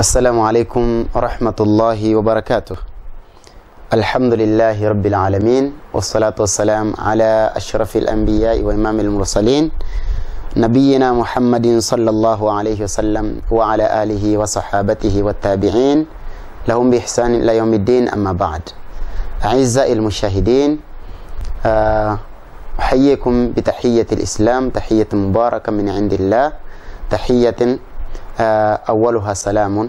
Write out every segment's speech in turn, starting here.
السلام عليكم ورحمة الله وبركاته الحمد لله رب العالمين والصلاة والسلام على أشرف الأنبياء وإمام المرسلين نبينا محمد صلى الله عليه وسلم وعلى آله وصحابته والتابعين لهم بإحسان إلى يوم الدين أما بعد أعزائي المشاهدين آه، أحييكم بتحية الإسلام تحية مباركة من عند الله تحية آه، أولها سلام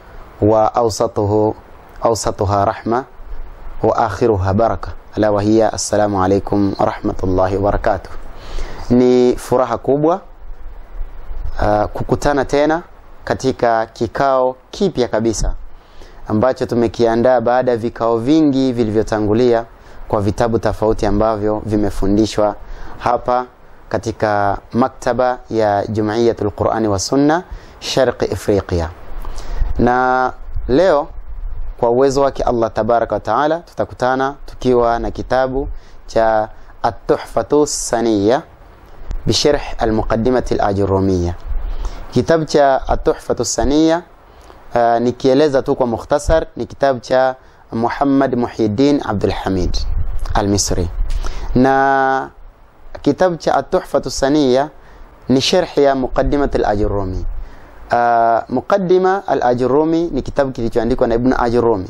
وأوسطه أوسطها رحمة وآخرها بركة ألا وهي السلام عليكم ورحمة الله وبركاته ni furaha kubwa uh, kukutana tena katika kikao kipya kabisa ambacho tumekiandaa baada ya vikao vingi vilivyotangulia kwa vitabu tofauti ambavyo vimefundishwa hapa katika maktaba ya Jumuiyatul Qurani wa Sunna Sharqi Afriqiya. Na leo kwa uwezo wake Allah tabaraka wa taala tutakutana tukiwa na kitabu cha At-Tuhfatu Saniya bisharh al-Muqaddimati al-Ajurumiyya. Kitabu cha At-Tuhfatu Saniya uh, nikieleza tu kwa mukhtasar ni kitabu cha Muhammad Muhyiddin Abdul Hamid al-Misri. Na kitabu cha At-Tuhfatu Saniya ni sharh ya Muqaddimat al-Ajurumi. Uh, Muqaddima al-Ajurumi ni kitabu kilichoandikwa na Ibn Ajurumi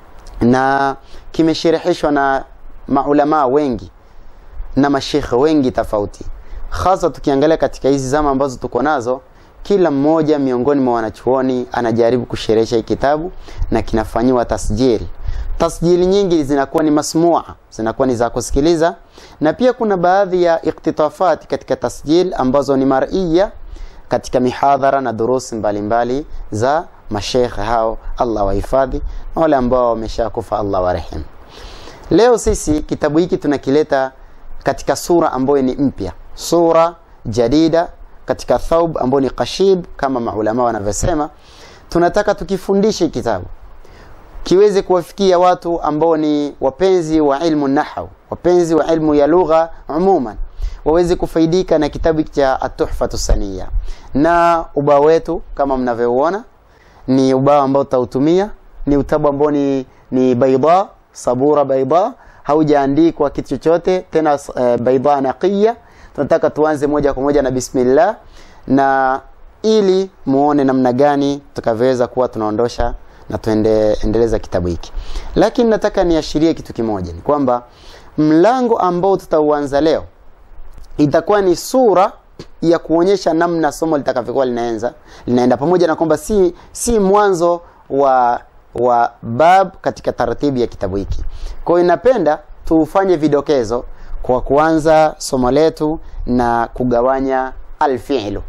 na kimeshirihishwa na maulama wengi na mashekhe wengi tofauti, hasa tukiangalia katika hizi zama ambazo tuko nazo, kila mmoja miongoni mwa wanachuoni anajaribu kusherehesha hii kitabu na kinafanyiwa tasjili. Tasjili nyingi zinakuwa ni masmua, zinakuwa ni za kusikiliza, na pia kuna baadhi ya iktitafati katika tasjil ambazo ni mar'iyya katika mihadhara na durusi mbalimbali za mashekhe hao, Allah wahifadhi, na wale ambao wameshakufa Allah warehemu. Leo sisi kitabu hiki tunakileta katika sura ambayo ni mpya, sura jadida katika thaub ambayo ni kashib kama maulama wanavyosema. Tunataka tukifundishe kitabu kiweze kuwafikia watu ambao ni wapenzi wa ilmu nahau, wapenzi wa ilmu ya lugha umuman, waweze kufaidika na kitabu cha At-Tuhfatu Saniya. Na ubao wetu kama mnavyoona ni ubao ambao tutautumia, ni utabu ambao ni, ni baida sabura baida, haujaandikwa kitu chochote tena, uh, baida naqiya. Tunataka tuanze moja kwa moja na bismillah, na ili muone namna gani tutakavyoweza kuwa tunaondosha na tuendeleza kitabu hiki, lakini nataka niashirie kitu kimoja, ni kwamba mlango ambao tutauanza leo itakuwa ni sura ya kuonyesha namna somo litakavyokuwa linaenza linaenda, pamoja na kwamba si, si mwanzo wa wa bab katika taratibu ya kitabu hiki. Kwa hiyo napenda tufanye vidokezo kwa kuanza somo letu na kugawanya alfi'lu.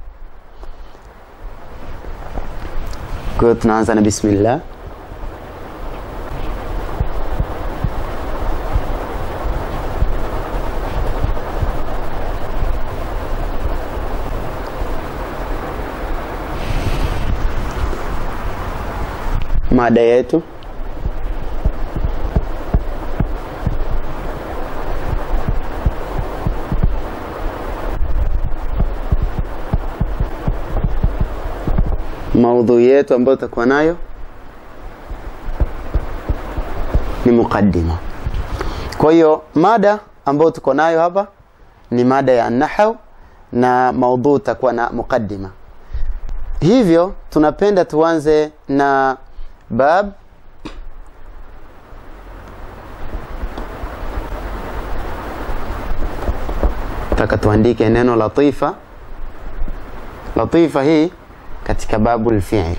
Kwa hiyo tunaanza na bismillah. Mada yetu maudhui yetu ambayo tutakuwa nayo ni mukaddima. Kwa hiyo mada ambayo tuko nayo hapa ni mada ya nahau na maudhui itakuwa na mukaddima. Hivyo tunapenda tuanze na bab taka tuandike neno latifa. Latifa hii katika babu alfi'l.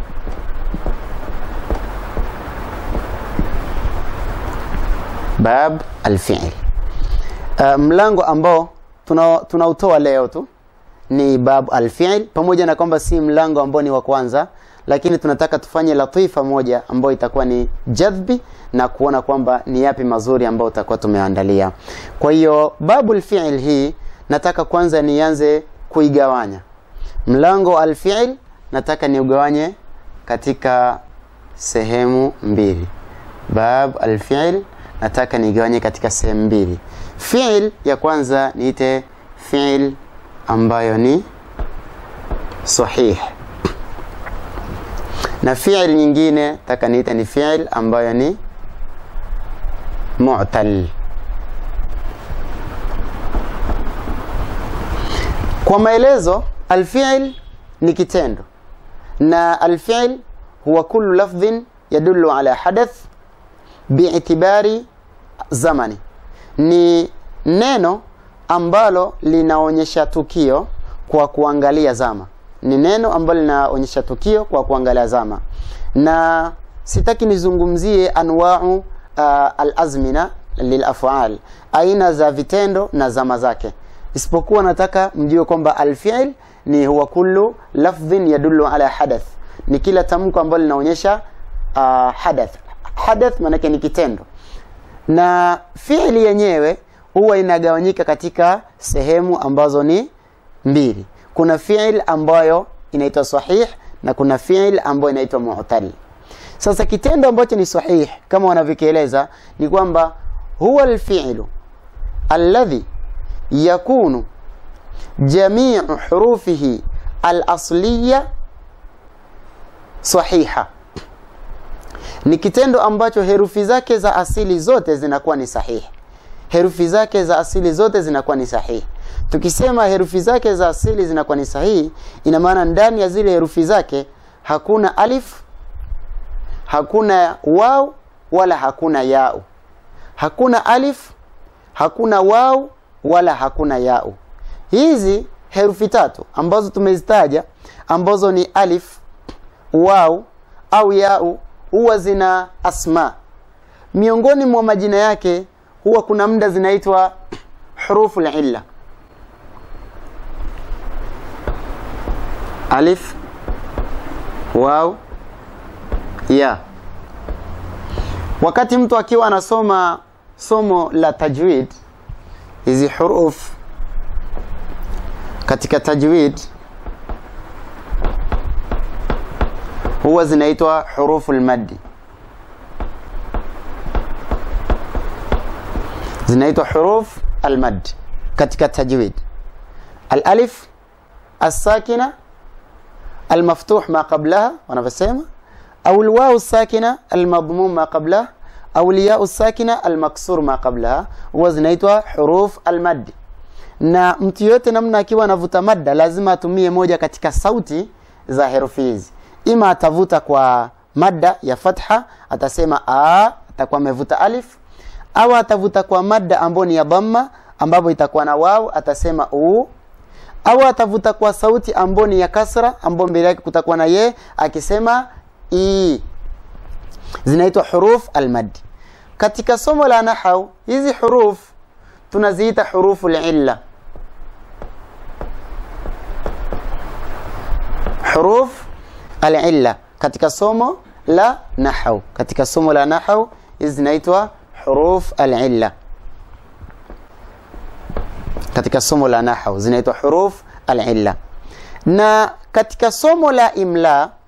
Bab alfi'l. Uh, mlango ambao tunautoa tuna leo tu ni bab alfi'l, pamoja na kwamba si mlango ambao ni wa kwanza, lakini tunataka tufanye latifa moja ambayo itakuwa ni jadhbi na kuona kwamba ni yapi mazuri ambayo tutakuwa tumeandalia. Kwa hiyo babu alfi'l hii nataka kwanza nianze kuigawanya mlango alfi'l nataka niugawanye katika sehemu mbili. Bab alfi'l nataka nigawanye katika sehemu mbili. Fi'l ya kwanza niite fi'l ambayo ni sahih, na fi'il nyingine taka niite ni fi'il ambayo ni mu'tal kwa maelezo alfi'il ni kitendo na alfi'il huwa kullu lafdhin yadullu ala hadath bi'tibari zamani ni neno ambalo linaonyesha tukio kwa kuangalia zama ni neno ambalo linaonyesha tukio kwa kuangalia zama na sitaki nizungumzie anwau uh, alazmina lilafal aina za vitendo na zama zake isipokuwa nataka mjue kwamba alfiil ni huwa kullu lafdhin yadullu ala hadath ni kila tamko ambalo linaonyesha uh, hadath hadath maanake ni kitendo na fiili yenyewe huwa inagawanyika katika sehemu ambazo ni mbili kuna fiil ambayo inaitwa sahih na kuna fiil ambayo inaitwa mu'tal sasa kitendo ambacho ni sahih kama wanavyokieleza ni kwamba huwa alfi'lu alladhi yakunu jamiu hurufihi alasliya sahiha ni kitendo ambacho herufi zake za asili zote zinakuwa ni sahihi herufi zake za asili zote zinakuwa ni sahihi tukisema herufi zake za asili zinakuwa ni sahihi ina maana ndani ya zile herufi zake hakuna alif hakuna wau wala hakuna yau hakuna alif hakuna wau wala hakuna yau hizi herufi tatu ambazo tumezitaja ambazo ni alif wau au yau huwa zina asma miongoni mwa majina yake huwa kuna muda zinaitwa hurufu illa alif waw ya wakati mtu akiwa anasoma somo la tajwid hizi huruf katika tajwid huwa zinaitwa hurufu lmaddi zinaitwa huruf almad katika tajwid alalif الساكنه المفتوح ما قبلها wanavyosema au alwaw الساكنه المضموم ما قبلها au الياء الساكنه المكسور ما قبلها huwa zinaitwa huruf almad na mtu yote namna akiwa anavuta madda lazima atumie moja katika sauti za herufi hizi ima atavuta kwa madda ya fatha atasema a atakuwa amevuta alif au atavuta kwa madda ambayo ni ya dhamma ambapo itakuwa na waw atasema u au atavuta kwa sauti ambayo ni ya kasra ambayo mbele yake kutakuwa na ye akisema i zinaitwa huruf almad katika somo la nahau hizi huruf tunaziita hurufu lilla huruf alilla katika somo la nahau katika somo la nahau hizi zinaitwa huruf alilla katika somo la nahau zinaitwa huruf alilla na katika somo la imla